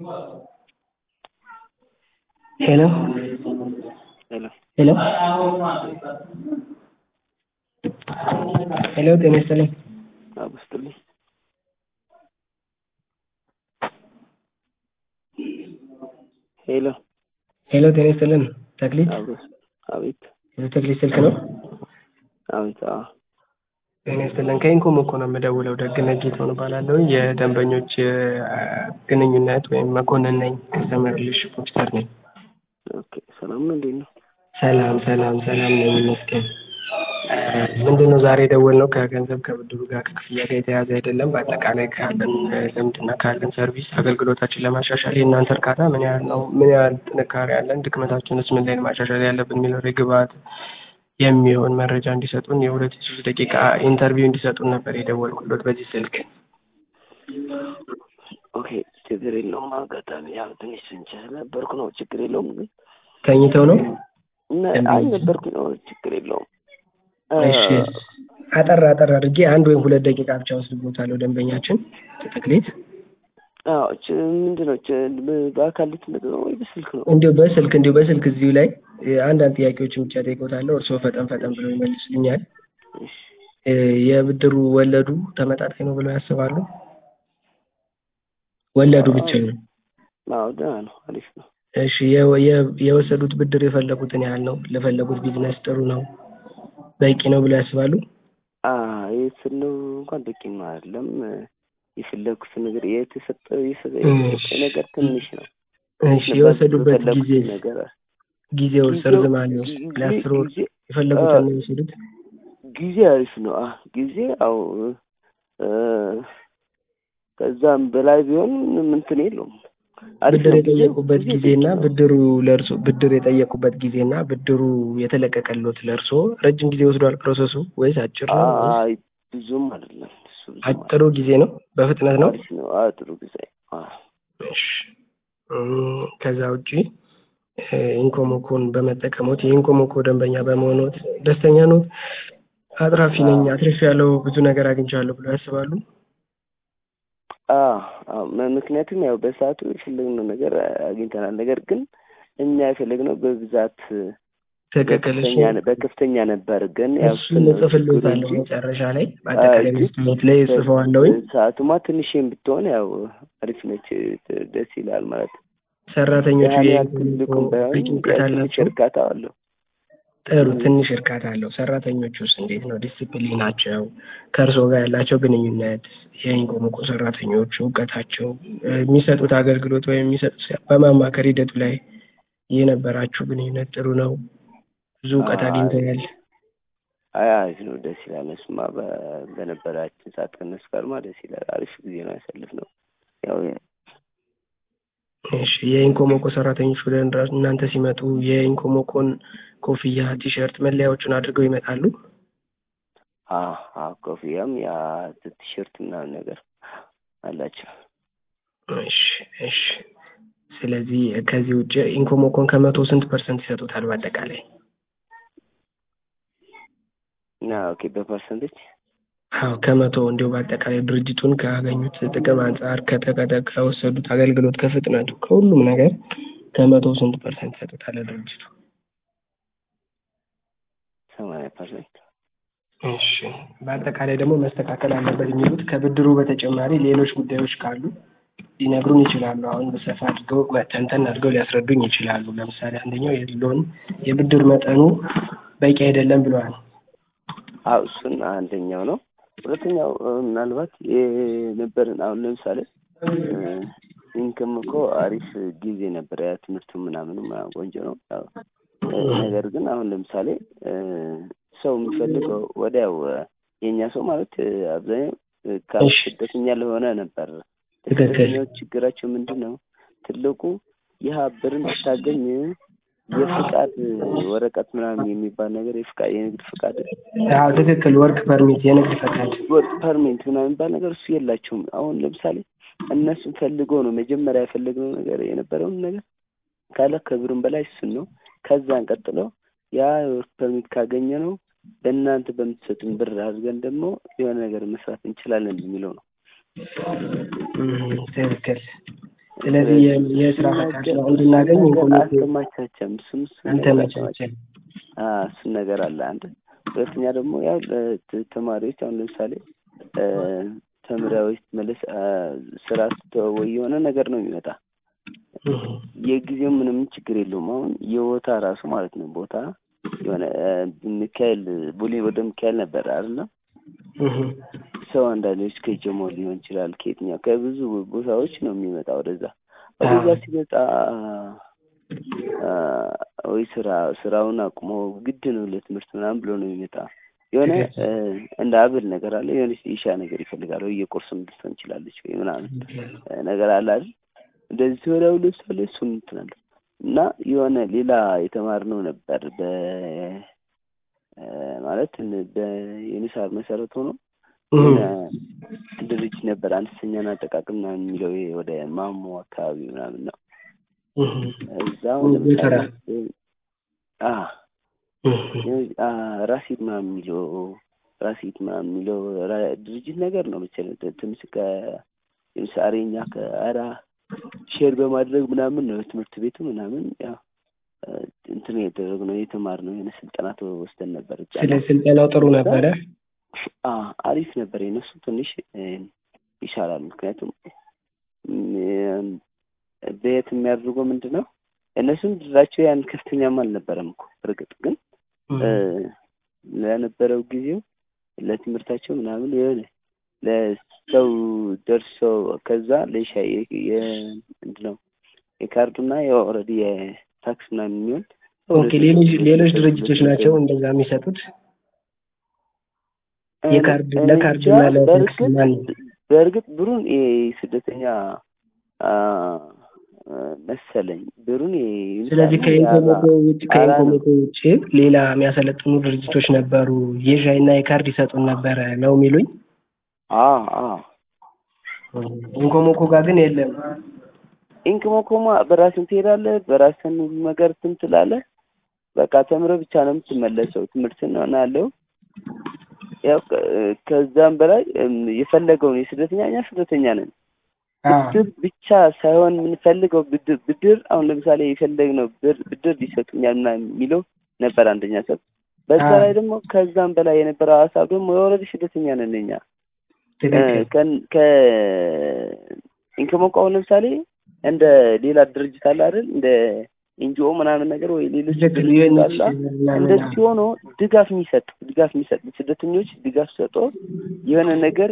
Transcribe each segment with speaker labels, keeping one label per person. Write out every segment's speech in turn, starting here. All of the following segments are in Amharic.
Speaker 1: ሄሎ
Speaker 2: ሄሎ
Speaker 1: ሄሎ ሄሎ ጤና ይስጥልኝ።
Speaker 2: አብስጥልኝ ሄሎ
Speaker 1: ሄሎ ጤና ይስጥልን። ተክሊት
Speaker 2: አብሮስ አቤት
Speaker 1: የተክሊት ስልክ ነው?
Speaker 2: አቤት አዎ
Speaker 1: ጤና ይስጥልን። ከኢንኮም እኮ ነው የምደውለው። ደግነት ጌታሁን እባላለሁ። የደንበኞች አ፣ ግንኙነት ወይም መኮንን ነኝ። ከስተመር ሪሌሽንሺፕ ኦፊሰር ነኝ።
Speaker 2: ኦኬ ሰላም ነው እንዴት ነው
Speaker 1: ሰላም ሰላም ሰላም ነኝ ይመስገን። ምንድን ነው ዛሬ የደወልነው ከገንዘብ ከብድሩ ጋር ከክፍያ ጋር የተያዘ አይደለም። በአጠቃላይ ካለን እ፣ ልምድና ካለን ሰርቪስ አገልግሎታችን ለማሻሻል የእናንተ እርካታ ምን ያህል ነው? ምን ያህል ጥንካሬ አለን? ድክመታችንስ ምን ላይ ነው ማሻሻል ያለብን የሚለው ላይ ግብአት የሚሆን መረጃ እንዲሰጡን የሁለት ሶስት ደቂቃ ኢንተርቪው እንዲሰጡን ነበር የደወልኩሎት በዚህ ስልክ።
Speaker 2: ኦኬ ችግር የለውም አጋጣሚ ያው ትንሽ ስንቸ ነበርኩ ነው ችግር የለውም ግን
Speaker 1: ተኝተው ነው?
Speaker 2: እና አይ ነበርኩ ነው ችግር የለውም
Speaker 1: እሺ አጠር አጠር አድርጌ አንድ ወይም ሁለት ደቂቃ ብቻ ወስድቦታለሁ ደንበኛችን ተክሌት
Speaker 2: አዎ ች- ምንድን ነው ች- በአካል ልትመጡ ነው ወይ በስልክ ነው
Speaker 1: እንዲሁ በስልክ እንዲሁ በስልክ እዚሁ ላይ እ፣ አንዳንድ ጥያቄዎችን ብቻ ጠይቆታለሁ። እርስዎ ፈጠን ፈጠን ብለው ይመልሱልኛል።
Speaker 2: እሺ
Speaker 1: እ፣ የብድሩ ወለዱ ተመጣጣኝ ነው ብለው ያስባሉ? ወለዱ ብቻ ነው?
Speaker 2: አዎ ደህና ነው አሪፍ ነው
Speaker 1: እሺ የ- የ- የወሰዱት ብድር የፈለጉትን ያህል ነው? ለፈለጉት ቢዝነስ ጥሩ ነው በቂ ነው ብለው ያስባሉ?
Speaker 2: የስለው እንኳን በቂም አይደለም የፈለግኩት ነገር የተሰጠ የሰጠ
Speaker 1: እሺ።
Speaker 2: ነገር ትንሽ ነው
Speaker 1: እሺ የወሰዱበት
Speaker 2: የፈለግኩት
Speaker 1: ጊዜ
Speaker 2: ነገር
Speaker 1: ጊዜው
Speaker 2: ጊዜው-
Speaker 1: ርዝማኔው
Speaker 2: ጊዜ-
Speaker 1: ለአስር ወር
Speaker 2: ጊዜ-
Speaker 1: የፈለጉትን
Speaker 2: አ-
Speaker 1: ነው የወሰዱት?
Speaker 2: ጊዜ አሪፍ ነው አ ጊዜ አው እ፣ ከዛም በላይ ቢሆን ምንትን የለውም አሪፍ
Speaker 1: ብድር
Speaker 2: ነው። ጊዜ-
Speaker 1: የጠየቁበት
Speaker 2: ጊዜ
Speaker 1: ጊዜና
Speaker 2: በቂ ነው።
Speaker 1: ብድሩ ለእርሶ ብድር የጠየቁበት ጊዜና ብድሩ የተለቀቀሎት ለእርሶ ረጅም ጊዜ ወስዷል ፕሮሰሱ ወይስ አጭር ነው? ወይስ
Speaker 2: አይ ብዙም አይደለም እሱ ብዙም
Speaker 1: አጭሩ ጊዜ ነው? በፍጥነት ነው?
Speaker 2: አሪፍ ነው። አዎ ጥሩ ጊዜ አዎ
Speaker 1: እሺ እም፣ ከዛ ውጪ እ፣ ኢንኮሞኮን በመጠቀሞት የኢንኮሞኮ ደንበኛ በመሆኖት ደስተኛ ኖት? አትራፊ ነኝ አትርፍ ያለው ብዙ ነገር አግኝቻለሁ ብለው ያስባሉ?
Speaker 2: አዎ አዎ ም- ምክንያቱም ያው በሰዓቱ የፈለግነው ነገር አግኝተናል። ነገር ግን እኛ የፈለግነው በብዛት
Speaker 1: ትክክል። እሺ
Speaker 2: በከፍተኛ ነ- በከፍተኛ ነበር ግን ያው
Speaker 1: እሱ
Speaker 2: እሱን ነው ችግሩ
Speaker 1: እጽፍልዎታለሁ
Speaker 2: እንጂ
Speaker 1: መጨረሻ ላይ በአጠቃላይ
Speaker 2: ግን
Speaker 1: መስታወት ላይ እጽፈዋለሁኝ።
Speaker 2: ሰዓቱማ ትንሽም ብትሆን ያው አሪፍ ነች፣ ት- ደስ ይላል ማለት ነው።
Speaker 1: ሰራተኞቹ
Speaker 2: ያን ያህል
Speaker 1: የኢንኮሞኮ
Speaker 2: ትልቁም ባይሆን
Speaker 1: በቂ እውቀት
Speaker 2: ያው ትንሽ
Speaker 1: አላቸው?
Speaker 2: እርካታ አለው።
Speaker 1: ጥሩ ትንሽ እርካታ አለው። ሰራተኞቹስ እንዴት ነው? ዲሲፕሊናቸው፣ ከእርስዎ ጋር ያላቸው ግንኙነት፣ የኢንኮሞኮ ሰራተኞቹ እውቀታቸው፣ እ፣ የሚሰጡት አገልግሎት ወይም የሚሰጡት በማማከር ሂደቱ ላይ የነበራችሁ ግንኙነት ጥሩ ነው? ብዙ እውቀት
Speaker 2: አይ
Speaker 1: አግኝተዋል?
Speaker 2: አይ አሪፍ ነው፣ ደስ ይላል። እሱማ በ- በነበራችን ሰዓት ከእነሱ ጋርማ ደስ ይላል። አሪፍ ጊዜ ነው ያሳልፍነው። ያው
Speaker 1: እሺ የኢንኮሞኮ ሰራተኞች ወደ እንራ- እናንተ ሲመጡ የኢንኮሞኮን ኮፍያ፣ ቲሸርት፣ መለያዎቹን አድርገው ይመጣሉ?
Speaker 2: አዎ አዎ ኮፍያም ያ ቲሸርት ምናምን ነገር አላቸው።
Speaker 1: እሺ እሺ። ስለዚህ ከዚህ ውጭ ኢንኮሞኮን ከመቶ ስንት ፐርሰንት ይሰጡታል በአጠቃላይ?
Speaker 2: እና ኦኬ በፐርሰንቴጅ
Speaker 1: አዎ ከመቶ እንዲሁ በአጠቃላይ ድርጅቱን ካገኙት ጥቅም አንጻር ከተቀደ ከወሰዱት አገልግሎት ከፍጥነቱ ከሁሉም ነገር ከመቶ ስንት ፐርሰንት ይሰጡታል ድርጅቱ?
Speaker 2: ሰማንያ ፐርሰንት
Speaker 1: እሺ በአጠቃላይ ደግሞ መስተካከል አለበት የሚሉት ከብድሩ በተጨማሪ ሌሎች ጉዳዮች ካሉ ሊነግሩን ይችላሉ። አሁን በሰፋ አድርገው ተንተን አድርገው ሊያስረዱኝ ይችላሉ። ለምሳሌ አንደኛው የሎን የብድር መጠኑ በቂ አይደለም ብለዋል።
Speaker 2: አዎ እሱን አንደኛው ነው። ሁለተኛው እ፣ ምናልባት የነበረን አሁን ለምሳሌ ኢንከም እኮ አሪፍ ጊዜ ነበር። ያ ትምህርቱ ምናምኑ ምናምን ቆንጆ ነው። ያው እ፣ ነገር ግን አሁን ለምሳሌ እ፣ ሰው የሚፈልገው ወዲያው እ፣ የእኛ ሰው ማለት እ፣ አብዛኛው እ፣ ከ-
Speaker 1: እሺ።
Speaker 2: ስደተኛ ለሆነ ነበር።
Speaker 1: ትክክል።
Speaker 2: ስደተኛዎች ችግራቸው ምንድን ነው? ትልቁ ይህ ብርን ስታገኝ የፍቃድ ወረቀት ምናምን የሚባል ነገር የፍቃድ የንግድ ፍቃድ
Speaker 1: አዎ ትክክል። ወርክ ፐርሚት የንግድ ፈቃድ
Speaker 2: ወርክ ፐርሚት ምናምን የሚባል ነገር እሱ የላቸውም። አሁን ለምሳሌ እነሱን ፈልጎ ነው መጀመሪያ የፈለግነው ነገር የነበረውን ነገር ካለ ከብሩም በላይ እሱን ነው። ከዛን ቀጥሎ ያ ወርክ ፐርሚት ካገኘ ነው በእናንተ በምትሰጡን ብር አድርገን ደግሞ የሆነ ነገር መስራት እንችላለን የሚለው ነው።
Speaker 1: እም፣ ትክክል። ስለዚህ የ- የስራ ፈቃድ ነው እንድናገኝ
Speaker 2: ነገር
Speaker 1: ኢንኮሞኮ
Speaker 2: አልተመቻቸም። እሱም እሱም ነገር
Speaker 1: አልተመቻቸም።
Speaker 2: አልተመቻቸም። አዎ እሱን ነገር አለ አንድ። ሁለተኛ ደግሞ ያው ለ- ተማሪዎች አሁን ለምሳሌ እ፣ ተምረው ስትመለስ አ፣ ስራ ስትተው ወይ የሆነ ነገር ነው የሚመጣ
Speaker 1: እህ፣
Speaker 2: የጊዜው ምንም ችግር የለውም። አሁን የቦታ ራሱ ማለት ነው ቦታ የሆነ እ፣ ሚካኤል ቡሌ ወደ ሚካኤል ነበር አይደለም
Speaker 1: እህ፣
Speaker 2: ሰው አንዳንዶች ከጀሞ ሊሆን ይችላል ከየትኛው ከብዙ ቦታዎች ነው የሚመጣ ወደዛ ወደዛ
Speaker 1: አዎ።
Speaker 2: ሲመጣ አ፣ ወይ ስራ ስራውን አቁሞ ግድ ነው ለትምህርት ምናምን ብሎ ነው የሚመጣ የሆነ እ፣ እንደ አብል ነገር አለ የሆነ ኢሻ ነገር ይፈልጋል ወይ የቁርስም ልትሆን ትችላለች ወይ ምናምን እ፣ ነገር አለ አይደል እንደዚህ ወዲያው ለምሳሌ እሱን እንትን አለ እና የሆነ ሌላ የተማርነው ነበር በ እ፣ ማለት በዩኒሳር መሰረት ሆኖ
Speaker 1: እህ፣
Speaker 2: የሆነ ድርጅት ነበር አነስተኛና አጠቃቅም ምናምን የሚለው ይሄ ወደ ማሞ አካባቢ ምናምን ነው
Speaker 1: እህ፣
Speaker 2: እዛው
Speaker 1: ወደ
Speaker 2: ለምሳሌ
Speaker 1: ተራ።
Speaker 2: አ
Speaker 1: እህ፣
Speaker 2: አ ራሲድ ምናምን የሚለው ራሲድ ምናምን የሚለው ራ- ድርጅት ነገር ነው መሰለኝ ት- ትንሽ ከ ለምሳሌ እኛ ከአራ ሼር በማድረግ ምናምን ነው ትምህርት ቤቱ ምናምን ያው እ፣ እንትን የተደረግነው የተማርነው የሆነ ስልጠና ወስደን ነበር እዛ
Speaker 1: ስለ
Speaker 2: ላይ።
Speaker 1: ስልጠናው ጥሩ ነበረ።
Speaker 2: አ አሪፍ ነበር። የነሱ ትንሽ እ፣ ይሻላል። ምክንያቱም እም፣ በየት የሚያደርገው ምንድን ነው እነሱም ድራቸው ያን ከፍተኛም አልነበረም እኮ እርግጥ ግን እ፣ ለነበረው ጊዜው ለትምህርታቸው ምናምን የሆነ ለሰው ደርሶ ከዛ ለሻ ምንድን ነው የካርዱና የኦልሬዲ የታክስ ምናምን የሚሆን
Speaker 1: ኦኬ ሌሎች ሌሎች ድርጅቶች ናቸው እንደዛ የሚሰጡት የካርድ
Speaker 2: እኔ
Speaker 1: ለካርድ
Speaker 2: እንጃ፣
Speaker 1: እና ለታክስ
Speaker 2: በእርግጥ
Speaker 1: ማን
Speaker 2: በእርግጥ ብሩን የስደተኛ አ፣ መሰለኝ ብሩን የ-
Speaker 1: ስለዚህ ከኢንኮሞኮ ውጭ
Speaker 2: አራ ነው።
Speaker 1: ከኢንኮሞኮ ውጭ ሌላ የሚያሰለጥኑ ድርጅቶች ነበሩ የሻይ እና የካርድ ይሰጡን ነበረ ነው የሚሉኝ
Speaker 2: አ አ
Speaker 1: ኢንኮሞኮ ጋር ግን የለም
Speaker 2: ኢንክሞኮማ በራስን ትሄዳለህ፣ በራስን ሁሉ ነገር እንትን ትላለህ። በቃ ተምረህ ብቻ ነው የምትመለሰው። ትምህርትን ነው ያለው። ያው ከ- ከዛም በላይ እም፣ የፈለገውን የስደተኛ እኛ ስደተኛ ነን። ብድር ብቻ ሳይሆን የምንፈልገው ብድር ብድር አሁን ለምሳሌ የፈለግነው ብር- ብድር ሊሰጡኛል ምናምን የሚለው ነበር አንደኛ ሰብ። በዛ
Speaker 1: አዎ።
Speaker 2: ላይ ደግሞ ከዛም በላይ የነበረው ሀሳብ ደግሞ የወረድ ስደተኛ ነን እኛ
Speaker 1: ትክክል
Speaker 2: ከን- ከ ኢንከሞኮ አሁን ለምሳሌ እንደ ሌላ ድርጅት አለ አይደል እንደ ኤንጂኦ ምናምን ነገር ወይ ሌሎች
Speaker 1: ልክ
Speaker 2: ድርጅት
Speaker 1: ዩኤንኤች
Speaker 2: አለ
Speaker 1: ምናምን
Speaker 2: እንደዚህ ሆኖ ድጋፍ የሚሰጥ ድጋፍ የሚሰጥ ስደተኞች ድጋፍ ሰጦ የሆነ ነገር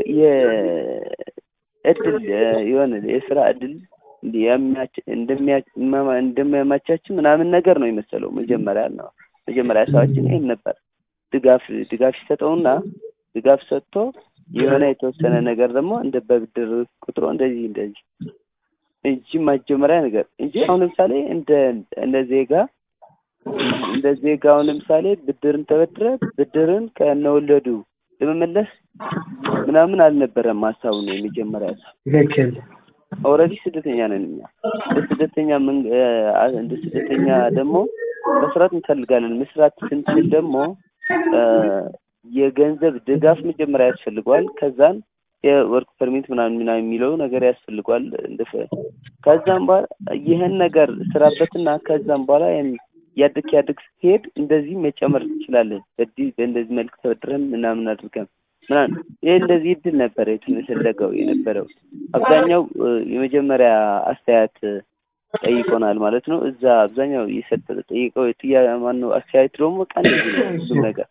Speaker 2: የእድል የሆነ የስራ እድል እንዲያመቻች- እንደሚያ- መማ- እንደሚያመቻች ምናምን ነገር ነው የመሰለው መጀመሪያ ነው መጀመሪያ ሀሳባችን ይሄን ነበር ድጋፍ ድጋፍ ሲሰጠውና ድጋፍ ሰጥቶ የሆነ የተወሰነ ነገር ደግሞ እንደ በብድር ቁጥሮ እንደዚህ እንደዚህ እንጂ መጀመሪያ ነገር እንጂ አሁን ለምሳሌ እንደ እንደ ዜጋ እንደ ዜጋ አሁን ለምሳሌ ብድርን ተበድረ ብድርን ከነወለዱ ለመመለስ ምናምን አልነበረም ሀሳቡ ነው የመጀመሪያ ሀሳብ።
Speaker 1: ትክክል
Speaker 2: ኦልሬዲ ስደተኛ ነን እኛ እንደ ስደተኛ ምን አ- እንደ ስደተኛ ደግሞ መስራት እንፈልጋለን። መስራት ስንችል ደግሞ አ፣ የገንዘብ ድጋፍ መጀመሪያ ያስፈልገዋል። ከዛን የወርክ ፐርሚት ምናምን ምናምን የሚለው ነገር ያስፈልገዋል። እንደ ከዛም በኋላ ይህን ነገር ስራበትና ከዛም በኋላ ያን ያድግ ያድግ ስትሄድ እንደዚህ መጨመር ትችላለን። በዚህ በእንደዚህ መልክ ተበድረን ምናምን አድርገን ምናምን ይህ እንደዚህ እድል ነበረ የተፈለገው የነበረው አብዛኛው እ፣ የመጀመሪያ አስተያየት ጠይቆናል ማለት ነው። እዛ አብዛኛው የሰጠ ጠይቀው ጥያ ማነው አስተያየት ደግሞ በቃ እንደዚህ ነው ሁሉም ነገር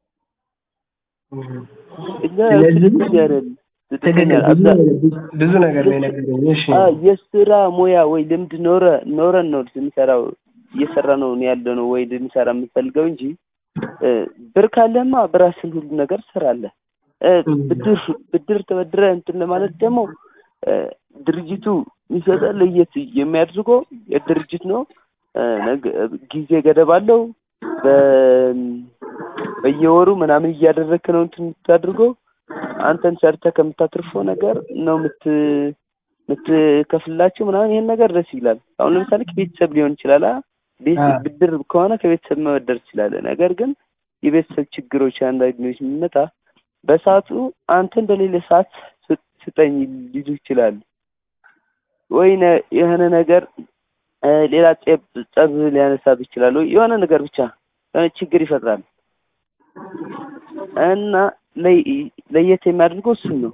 Speaker 2: እዛ
Speaker 1: ስለዚህ
Speaker 2: ስድስተኛ አይደል ስድስተኛ
Speaker 1: ትክክል ብዙ
Speaker 2: አብዛ-
Speaker 1: ነገር- ብዙ ነገር ነው የነገረኝ እሺ
Speaker 2: አ የስራ ሙያ ወይ ልምድ ኖረ ኖረን ነው ልንሰራው እየሰራ ነው ያለ ነው ወይ ልንሰራ የምንፈልገው እንጂ እ፣ ብር ካለማ በራስን ሁሉ ነገር ትሰራለህ። እ፣ ብድር ብድር ተበድረ እንትን ለማለት ደግሞ እ፣ ድርጅቱ የሚሰጠህ ለየት የሚያድርገው የድርጅት ነው። እ፣ ነገ- ጊዜ ገደብ አለው። በ- በየወሩ ምናምን እያደረግክ ነው እንትን የምታድርገው አንተን ሰርተህ ከምታትርፈው ነገር ነው ምት ምትከፍላቸው ምናምን ይሄን ነገር ደስ ይላል። አሁን ለምሳሌ ከቤተሰብ ሊሆን ይችላል። አ ቤት
Speaker 1: አዎ።
Speaker 2: ብድር ከሆነ ከቤተሰብ መበደር ትችላለህ። ነገር ግን የቤተሰብ ችግሮች አንዳንዶች የሚመጣ በሰዓቱ አንተ እንደሌለ ሰዓት ስ- ስጠኝ ሊሉ ይችላሉ። ወይ ነ- የሆነ ነገር እ፣ ሌላ ጸብ ጸብ ሊያነሳብ ይችላል ወይ የሆነ ነገር ብቻ የሆነ ችግር ይፈጥራል እና ለይ- ለየት የሚያደርገው እሱን ነው።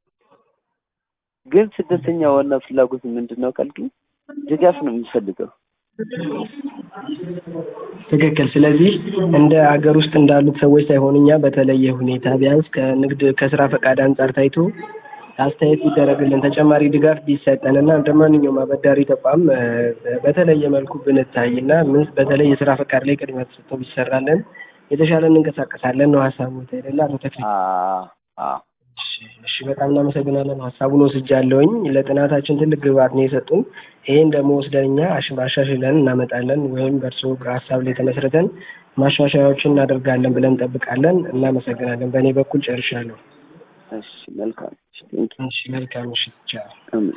Speaker 2: ግን ስደተኛ ዋና ፍላጎት ምንድን ነው ካልክኝ ድጋፍ ነው የሚፈልገው።
Speaker 1: ትክክል። ስለዚህ እንደ አገር ውስጥ እንዳሉት ሰዎች ሳይሆን እኛ በተለየ ሁኔታ ቢያንስ ከንግድ ከስራ ፈቃድ አንጻር ታይቶ አስተያየት ቢደረግልን ተጨማሪ ድጋፍ ቢሰጠን እና እንደ ማንኛውም አበዳሪ ተቋም እ፣ በተለየ መልኩ ብንታይ እና ምን በተለይ የስራ ፈቃድ ላይ ቅድሚያ ተሰጥቶ ቢሰራለን የተሻለ እንንቀሳቀሳለን ነው ሀሳቡ አይደለ? አቶ ተክሌ?
Speaker 2: አዎ አዎ
Speaker 1: እሺ፣ እሺ፣ በጣም እናመሰግናለን። ሀሳቡን ወስጃለሁኝ። ለጥናታችን ትልቅ ግብዓት ነው የሰጡን። ይሄን ደግሞ ወስደን እኛ አሽ- አሻሽለን እናመጣለን ወይም በእርስዎ ሀሳብ ላይ ተመስርተን ማሻሻያዎችን እናደርጋለን ብለን እንጠብቃለን። እናመሰግናለን። በእኔ በኩል ጨርሻለሁ።
Speaker 2: እሺ መልካም እሺ ቴንኪው
Speaker 1: እሺ፣ መልካም ምሽት። ቻው።
Speaker 2: አሜን